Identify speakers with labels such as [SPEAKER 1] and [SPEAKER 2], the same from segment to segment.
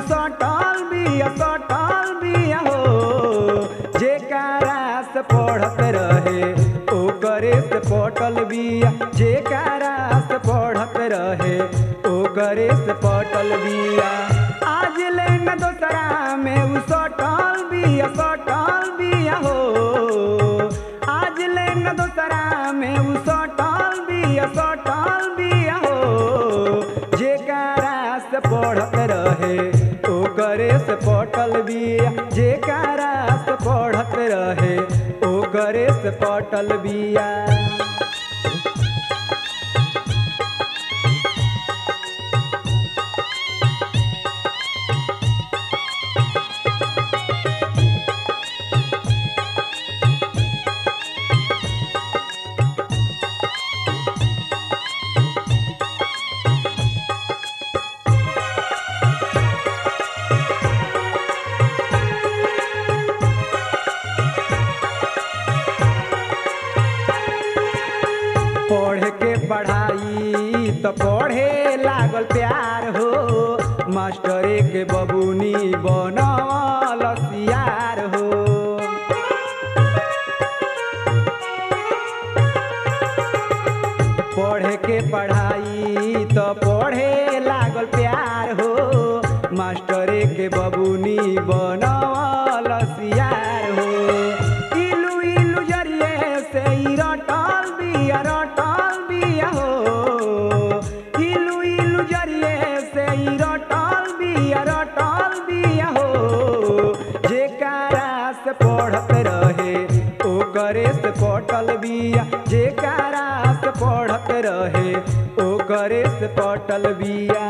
[SPEAKER 1] सटल बिया सटल बिया हो जेकारा से पढ़त रहे ओकरे से पटल बिया जेकारा से पढ़त रहे ओकरे से पटल बिया आज ले न दोसरा में उ सटल बिया सटल बिया हो आज ले न दोसरा में उ सटल बिया सटल बिया हो जेकारा से पढ़त रहे ओकरे से पटल बिया जेकारा से पढ़त रहे ओकरे से पटल बिया पढ़ के पढ़ाई तो पढ़े लागल प्यार हो मास्टरे के बबुनी बनल सियार हो पढ़ के पढ़ाई तो पढ़े लागल प्यार हो मास्टरे के बबुनी बनल सियार हो इलू इलू जरिए से ई रटल बिया रटल बिया हो इलू इलू जरिए से ई रटल बिया रटल बिया हो जेकारा से पढ़त रहे ओकरे से पटल बिया जेकारा से पढ़त रहे ओकरे से पटल बिया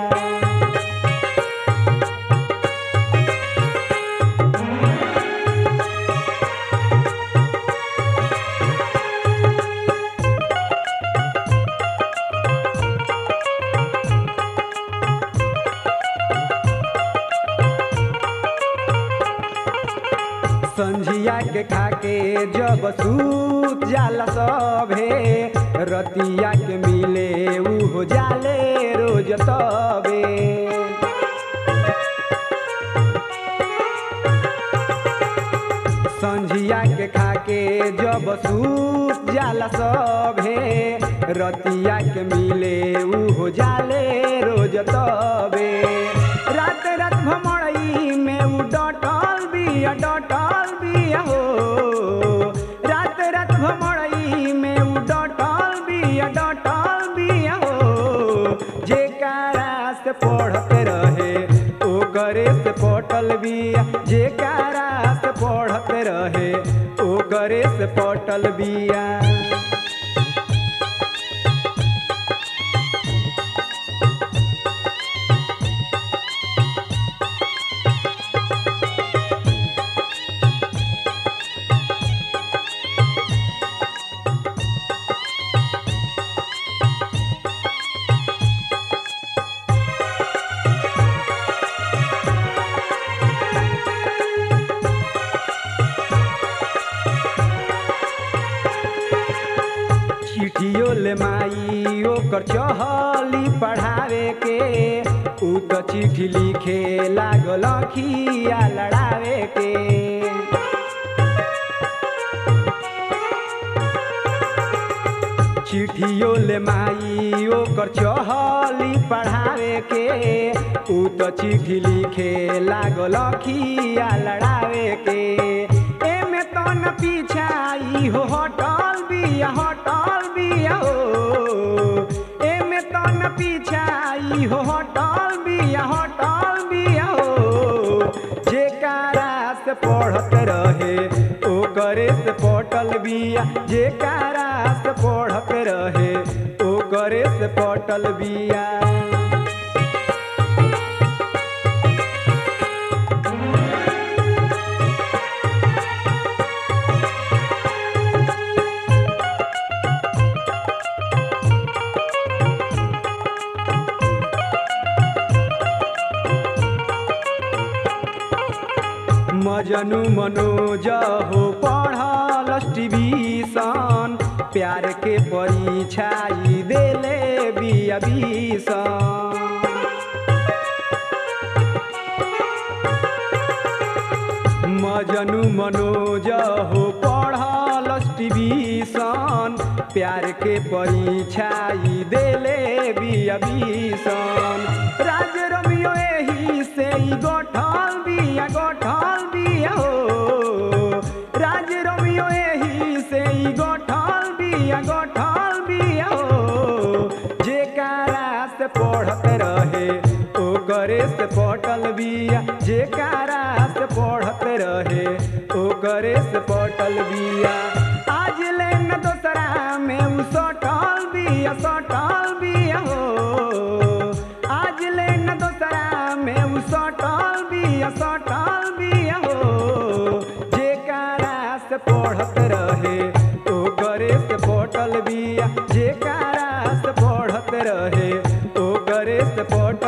[SPEAKER 1] संझिया के खाके जब सूत जाला सभे रतिया के मिले ऊ हो जाले रोज तबे संझिया के खाके जब सूत जाला सभे रतिया के मिले ऊ हो जाले रोज तबे रात रात भमड़ई में ऊ डटल बिया डटल बिया हो रात रात भमड़ई में ऊ डटल बिया डटल बिया हो जेकारा से पढ़त रहे ओकरे से पटल बिया जेकारा से पढ़त रहे ओकरे से पटल बिया चिट्ठियो ले माई ओकर चहली पढ़ावे के ऊ तो चिट्ठी लिखे लागल खिया लड़ावे के चिट्ठियो ले माई ओकर चहली पढ़ावे के ऊ तो चिट्ठी लिखे लागल खिया लड़ावे के एमे तो न पीछाई हो हटल बिया हटल बिया हो एमे तो न पीछाई हो हटल बिया हटल बिया हो जेकारा से पढ़त रहे ओकरे से पटल बिया जेकारा से पढ़त रहे ओकरे से पटल बिया मजनू मनोज हो पढ़ल टीवीसन प्यार के परीक्षाई देले बिया बीसन मजनू मनोज हो पढ़ल टिविशन प्यार के परीक्षाई देले बिया भीषण राज रमियो एही से ही गठल बिया गठल बिया हो राज रमियो एही से ही गठल बिया गठल बिया हो जे कारा से पढ़त रहे ओ करे से पटल बिया जे कारा से पढ़त रहे ओ करे से पटल बिया आज ले न दोसरा में उ सटल बिया सटल बिया हो आज ले न दोसरा में उ सटल बिया सटल बिया हो जे कारा से पढ़त रहे ओ करे से पटल बिया जे कारा से पढ़त रहे ओ करे से पटल